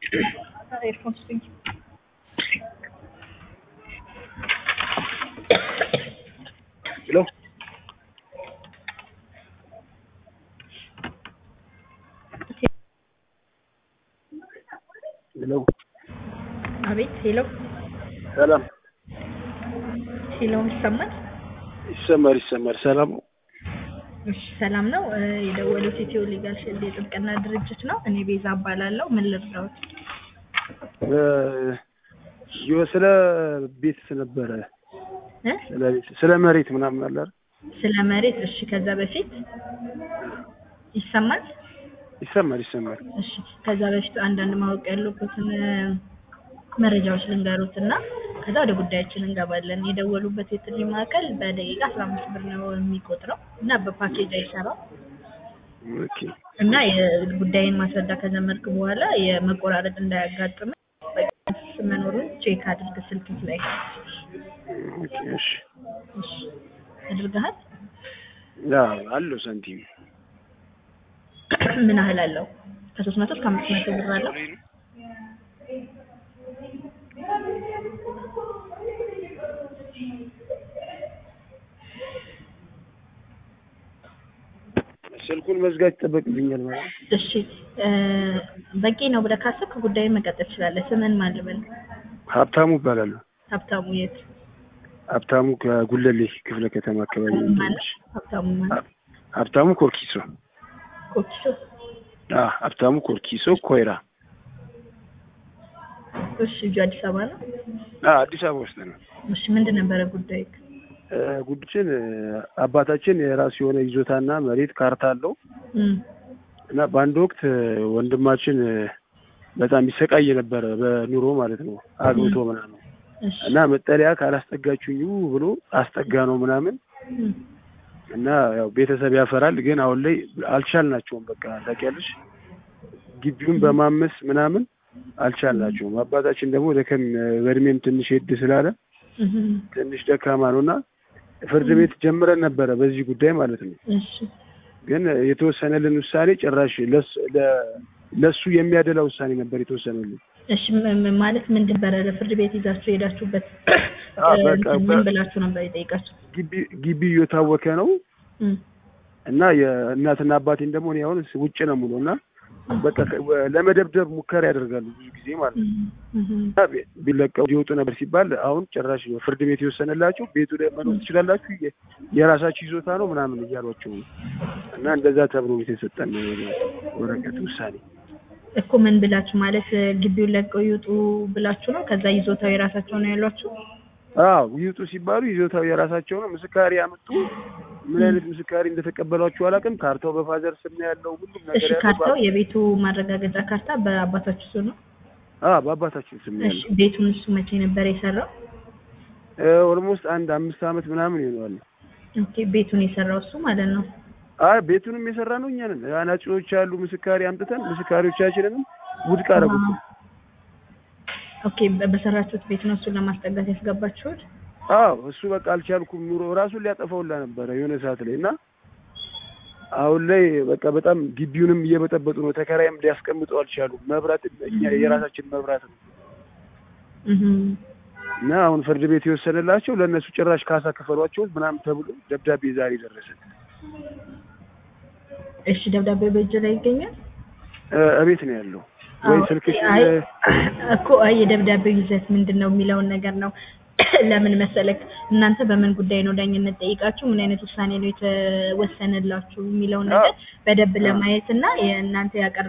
ኤርፎን ስጡኝ። ሄሎ ሄሎ አቤት ሄሎ ሰላም ሄሎ ይሰማል? ይሰማል ይሰማል። ሰላም ነው? እሺ ሰላም ነው። እ የደወሉት ኢትዮ ሊጋል ሺልድ የጥብቅና ድርጅት ነው። እኔ ቤዛ እባላለሁ። ምን ልርዳዎት? እ ይኸው ስለ ቤት ነበረ እ ስለ ቤት ስለ መሬት ምናምን አለ አይደል? ስለ መሬት እሺ። ከዛ በፊት ይሰማል? ይሰማል ይሰማል። እሺ ከዛ በፊት አንዳንድ ማወቅ ያለበትን እ መረጃዎች ልንገሩት እና ከዛ ወደ ጉዳያችን እንገባለን። የደወሉበት የጥሪ ማዕከል በደቂቃ አስራ አምስት ብር ነው የሚቆጥረው እና በፓኬጅ አይሰራም ኦኬ እና የጉዳይን ማስረዳ ከጀመርክ በኋላ የመቆራረጥ እንዳያጋጥም መኖሩን ቼክ አድርግ ስልክ ላይ ኦኬ እሺ እሺ አድርገሃል ያ አለው ሳንቲም ምን ያህል አለው ከሶስት መቶ እስከ አምስት መቶ ብር አለው ስልኩን መዝጋት ይጠበቅብኛል ማለት ነው። እሺ እ በቂ ነው ብለህ ካሰብክ ጉዳዩን መቀጠል ትችላለህ ስምን ማን ልበል ሀብታሙ እባላለሁ። ሀብታሙ የት ሀብታሙ ከጉለሌ ክፍለ ከተማ አካባቢ ነው ማለት የምትመች። ሀብታሙ ማለት ሀብታሙ ኮርኪሶ ኮኪሶ አ ሀብታሙ ኮርኪሶ ኮይራ እሺ እጁ አዲስ አበባ ነው አ አዲስ አበባ ውስጥ ነው። እሺ ምንድን ነበረ ጉዳይ እ ጉድችን እ አባታችን የራሱ የሆነ ይዞታና መሬት ካርታ አለው እም እና በአንድ ወቅት እ ወንድማችን እ በጣም ይሰቃይ ነበረ በኑሮ ማለት ነው አግብቶ ምናምን እሺ እና መጠለያ ካላስጠጋችሁኝ ብሎ አስጠጋ ነው ምናምን እም እና ያው ቤተሰብ ያፈራል ግን አሁን ላይ አልቻልናቸውም። በቃ ታውቂያለሽ ግቢውን በማመስ ምናምን አልቻልናቸውም። አባታችን ደግሞ ደከም በእድሜም ትንሽ ሄድ ስላለ እም ትንሽ ደካማ ነው እና ፍርድ ቤት ጀምረን ነበረ በዚህ ጉዳይ ማለት ነው። እሺ ግን የተወሰነልን ውሳኔ ጭራሽ ለስ- ለ- ለሱ የሚያደላ ውሳኔ ነበር የተወሰነልን። እሺ ም- ም- ማለት ምንድን ነበረ ለፍርድ ቤት ይዛችሁ የሄዳችሁበት አዎ፣ እ በቃ ምን በ- ብላችሁ ነበር የጠየቃችሁ? ግቢ ግቢ እየታወከ ነው እም እና የእናትና አባቴን ደግሞ እኔ አሁን ውጭ ነው ሙሉ እና በቃ ከ- ለመደብደብ ሙከራ ያደርጋሉ ብዙ ጊዜ ማለት ነው። እም እም እና ቢ- ቢለቀው ሊወጡ ነበር ሲባል አሁን ጭራሽ ፍርድ ቤት የወሰነላቸው ቤቱ ላይ መኖር ትችላላችሁ የ- የራሳችሁ ይዞታ ነው ምናምን እያሏቸው ነው። እና እንደዛ ተብሎ የተሰጠን ወረቀት ውሳኔ እኮ ምን ብላችሁ ማለት እ ግቢውን ለቀው ይውጡ ብላችሁ ነው? ከዛ ይዞታው የራሳቸው ነው ያሏችሁ? አዎ ይውጡ ሲባሉ ይዞታው የራሳቸው ነው። ምስካሪ ያመጡ ምን አይነት ምስካሪ እንደተቀበሏቸው አላውቅም። ካርታው በፋዘር ስም ነው ያለው ሁሉም እሺ ነገር ያለው ካርታው የቤቱ ማረጋገጫ ካርታ በአባታችሁ ስም ነው? አ በአባታችን ስም ነው እሺ ያለው። ቤቱን እሱ መቼ ነበር የሰራው? ኦልሞስት አንድ አምስት ዓመት ምናምን ይሆናል። ኦኬ ቤቱን የሰራው እሱ ማለት ነው። አይ ቤቱንም የሰራ ነው እኛ ነን። አናጺዎች ያሉ ምስካሪ አምጥተን ምስካሪዎቻችንንም ውድቅ አደረጉት። ኦኬ በ- በሰራችሁት ቤት ነው እሱን ለማስጠጋት ያስገባችሁት? አዎ እሱ በቃ አልቻልኩም ኑሮ ራሱን ሊያጠፋውላ ነበረ የሆነ ሰዓት ላይ እና አሁን ላይ በቃ በጣም ግቢውንም እየበጠበጡ ነው። ተከራይም ሊያስቀምጡ አልቻሉም። መብራት እኛ የራሳችን መብራት ነው እህም እና አሁን ፍርድ ቤት የወሰነላቸው ለእነሱ ጭራሽ ካሳ ክፈሏቸው ምናምን ተብሎ ደብዳቤ ዛሬ ደረሰ። እሺ ደብዳቤው በእጅ ላይ ይገኛል? እ እቤት ነው ያለው ወይ አዎ፣ ስልክሽ አይ እኮ አይ የደብዳቤው ይዘት ምንድን ነው የሚለውን ነገር ነው። ለምን መሰለክ እናንተ በምን ጉዳይ ነው ዳኝነት ጠይቃችሁ ምን አይነት ውሳኔ ነው የተወሰነላችሁ የሚለውን ነገር በደንብ ለማየት እና የእናንተ ያቀረ